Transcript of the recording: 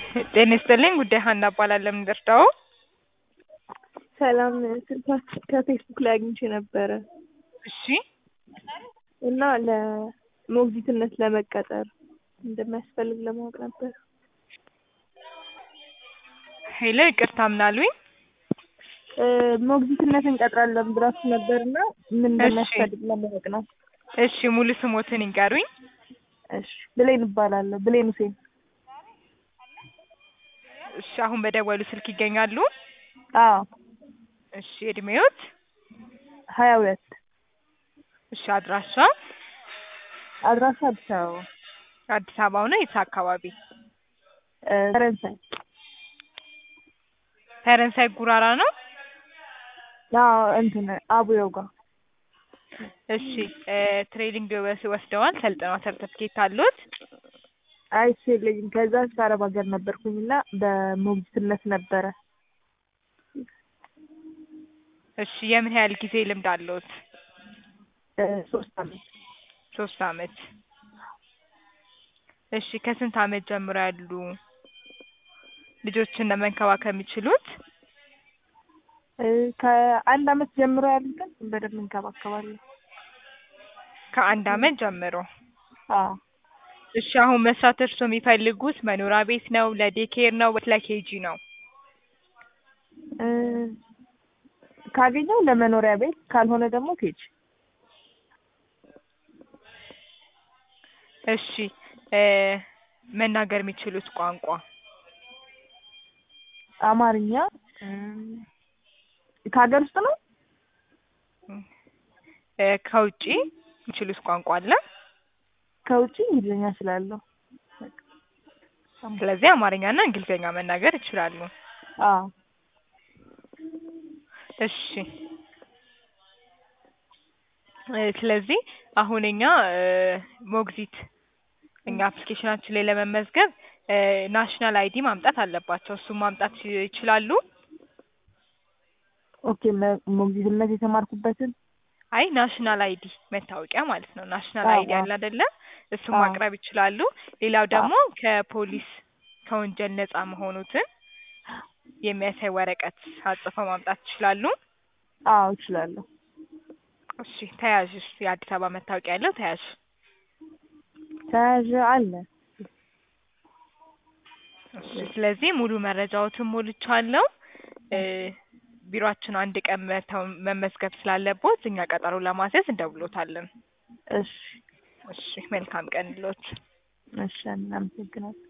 ጤና ይስጥልኝ ጉዳይ ሀና እባላለሁ። ምን ልርዳዎ? ሰላም ስልካችሁ ከፌስቡክ ላይ አግኝቼ ነበረ እሺ እና ለሞግዚትነት ለመቀጠር እንደሚያስፈልግ ለማወቅ ነበር። ሄሎ ይቅርታ ምን አሉኝ? እ ሞግዚትነት እንቀጥራለን ብላችሁ ነበር እና ምን እንደሚያስፈልግ ለማወቅ ነው። እሺ ሙሉ ስሞትን ይንገሩኝ? እሺ ብሌን እባላለሁ። ብሌን ሁሴን። እሺ አሁን በደወሉ ስልክ ይገኛሉ? አዎ እሺ እድሜዎት? ሀያ ሁለት እሺ አድራሻ? አድራሻ አዲስ አበባ አዲስ አበባ ነው የት አካባቢ? እ ፈረንሳይ ፈረንሳይ ጉራራ ነው? አዎ እንትን አቡየው ጋር እሺ እ ትሬኒንግ ወስ- ወስደዋል ሰልጥነዋል ሰርተፍኬት አለዎት? አይ እሱ የለኝም። ከዛ እስከ አረብ ሀገር ነበርኩኝ እና በሞግዚትነት ነበረ። እሺ የምን ያህል ጊዜ ልምድ አለዎት? እ ሶስት አመት ሶስት አመት እሺ ከስንት አመት ጀምሮ ያሉ ልጆችን ነው መንከባከብ የሚችሉት? እ ከአንድ አመት ጀምሮ ያሉትን በደንብ እንከባከባለን። ከአንድ አመት ጀምሮ አዎ እሺ አሁን መስራት እርስዎ የሚፈልጉት መኖሪያ ቤት ነው ለዴይኬር ነው ወይስ ለኬጂ ነው? እ ካገኘው ለመኖሪያ ቤት ካልሆነ ደግሞ ኬጅ እሺ እ መናገር የሚችሉት ቋንቋ? አማርኛ እ ከሀገር ውስጥ ነው? እ ከውጪ የሚችሉት ቋንቋ አለ? ከውጪ እንግሊዝኛ እችላለሁ። ስለዚህ አማርኛና እንግሊዝኛ መናገር ይችላሉ። አዎ እሺ እ ስለዚህ አሁን እኛ እ ሞግዚት እኛ አፕሊኬሽናችን ላይ ለመመዝገብ እ ናሽናል አይዲ ማምጣት አለባቸው። እሱን ማምጣት ይ- ይችላሉ? ኦኬ መ- ሞግዚትነት የተማርኩበትን አይ ናሽናል አይዲ መታወቂያ ማለት ነው። ናሽናል አዎ፣ አይዲ አለ አይደለ? እሱን አዎ። ማቅረብ ይችላሉ። ሌላው ደግሞ ከፖሊስ ከወንጀል ነጻ መሆኑትን የሚያሳይ ወረቀት አጽፈው ማምጣት ይችላሉ። አዎ እችላለሁ። እሺ ተያዥ እሺ የአዲስ አበባ መታወቂያ ያለው ተያዥ ተያዥ አለ። እሺ ስለዚህ ሙሉ መረጃዎትን ሞልቻለሁ። እ ቢሮአችን አንድ ቀን መተው መመዝገብ ስላለቦት እኛ ቀጠሮ ለማስያዝ እንደውሎታለን። እሺ እሺ መልካም ቀን ይሎት። እሺ እናመሰግናለን።